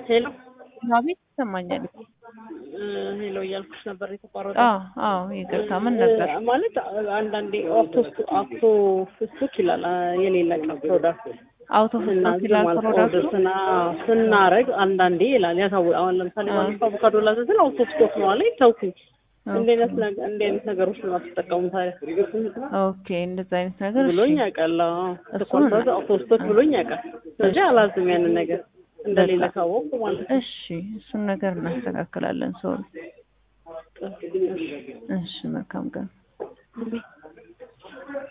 ሄሎ አቤት ይሰማኛል። ሄሎ እያልኩሽ ነበር የተቋረጠ አዎ አዎ፣ ይቅርታ ምን ነበር? ማለት አንዳንዴ ኦክቶ ኦክቶ ፍስክ ይላል የሌላ ቀን ፕሮዳክት አውቶ እና ፍስቶክ ይላል ማለት ፕሮዳክቱ። ኦርደር ስና ስናረግ አንዳንዴ ይላል ያሳው አሁን ለምሳሌ ባለፈው አቮካዶ ላዘዝን አውቶ ስቶክ ነው አለኝ ተውኩኝ። እንዲህ አይነት ነገ- እንዲህ አይነት ነገሮች ነው አትጠቀሙ ታዲያ ኦኬ፣ እንደዛ አይነት ነገር እሺ። ብሎኝ ያውቃል። አዎ እሱን ስኳር ሳዝ አውቶ ስቶክ ብሎኝ ያውቃል። ስለዚህ አላዝም ያንን ነገር እንደሌለ ካወቅኩ ማለት ነው። እሺ፣ እሱን ነገር እናስተካክላለን። ሶሪ። እሺ፣ መልካም ቀን።